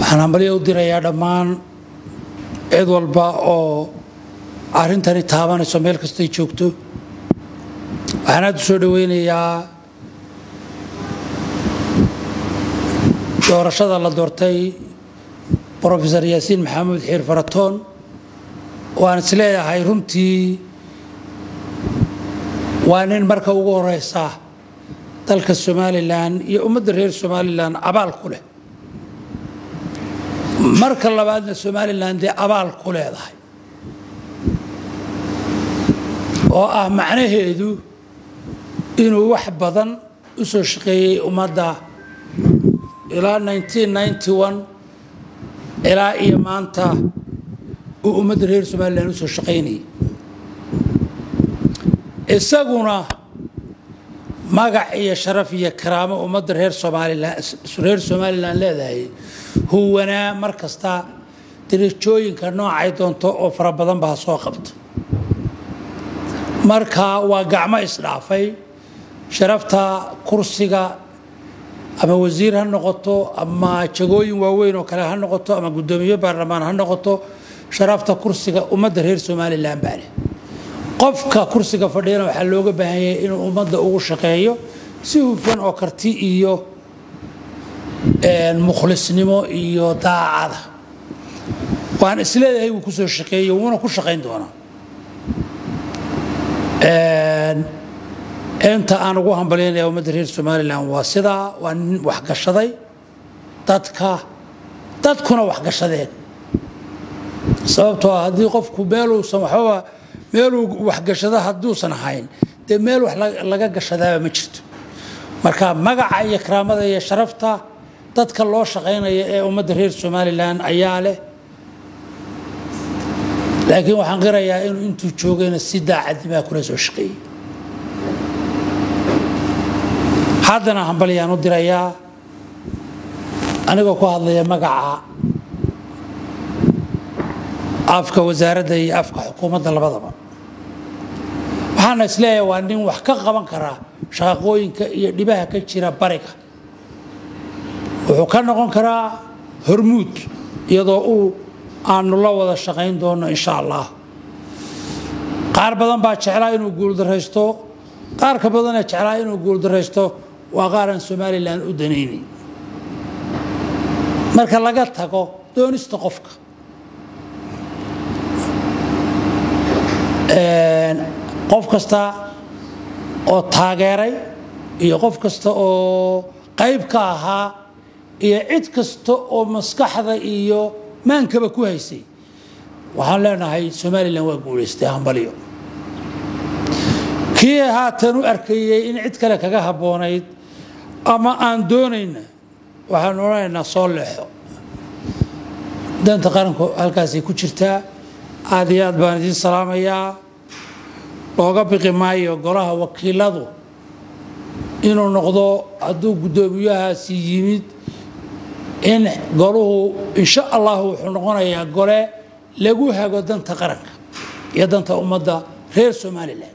waxaan hambalyo u dirayaa dhammaan cid walba oo arrintani taabanayso meel kastay joogto waxaan aad u soo dhoweynayaa doorashada la doortay brofesor yaasiin maxamuud xiir faratoon waan is leeyahay runtii waa nin marka ugu horeysa dalka somalilan iyo ummadda reer somalilan abaal ku leh marka labaadna somalilan dee abaal ku leedahay oo ah macnaheedu inuu wax badan u soo shaqeeyey ummadda ilaa ilaa iyo maanta uu ummadda reer somalilan u soo shaqaynayay isaguna magac iyo sharaf iyo karaamo ummadda reer somalilan reer somalilan leedahay huwanaa mar kasta dirajooyinka noocay doonto oo fara badan baa soo qabta marka waa gacmo isdhaafay sharafta kursiga ama wasiir ha noqoto ama jagooyin waaweyn oo kale ha noqoto ama guddoomiye baarlamaan ha noqoto sharafta kursiga ummadda reer somalilan baa leh qofka kursiga fadhiyana waxaa looga baahan yahay inuu ummadda ugu shaqeeyo si hufan oo karti iyo mukhlisnimo iyo daacada waan isleedahay wuu kusoo shaqeeyo wuuna ku shaqayn doonaa inta aan ugu hambalyaynaya ummadda reer somalilan waa sidaa waa nin waxgashaday dadka dadkuna waxgashadeen sababtoo ah haddii qofku meeluusan waxbaba meeluu waxgashado hadduusan ahayn dee meel wax laga gashadaaba ma jirto marka magaca iyo karaamada iyo sharafta dadka loo shaqaynaya ee ummadda reer somalilan ayaa leh laakiin waxaan qirayaa inuu intuu joogayna si daacadnimaa kula soo shaqeeyey haddana hambalyaan u dirayaa anigoo ku hadlaya magaca afka wasaaradda iyo afka xukuumadda labadaba waxaana isleeyahay waa nin wax ka qaban karaa shaqaqooyinka iyo dhibaha ka jira bariga wuxuu ka noqon karaa hormuud iyadoo uu aanu la wada shaqayn doono insha allah qaar badan baa jeclaa inuu guuldaraysto qaarka badanee jeclaa inuu guuldaraysto waa qaaraan somalilan u danaynayn marka laga tago doonista qofka qof kasta oo taageeray iyo qof kasta oo qayb ka ahaa iyo cid kasta oo maskaxda iyo maankaba ku haysay waxaan leenahay somalilan waa guulaystay hambalyo kii haatan u arkayey in cid kale kaga habboonayd ama aan doonayna waxaanu odhanaynaa soo leexo danta qaranku halkaasay ku jirtaa aad iyo aad baan idiin salaamayaa looga biqi maayo golaha wakiiladu inuu noqdo hadduu guddoomiyahaasi yimid in goluhu insha allahu wuxuu noqonayaa gole lagu hago danta qaranka iyo danta ummadda reer somalilan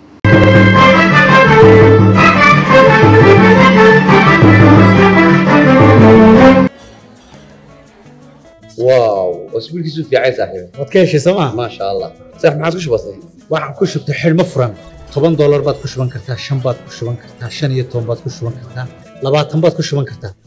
واو اسبوعك في عايز صاحبي waad ka heshay sooma ما شاء الله صح ما عاد وش بصير waxaan ku shubtay xidhmo furan toban doolar baad ku shuban kartaa shan baad ku shuban kartaa shan iyo toban baad ku shuban kartaa labaatan baad ku shuban kartaa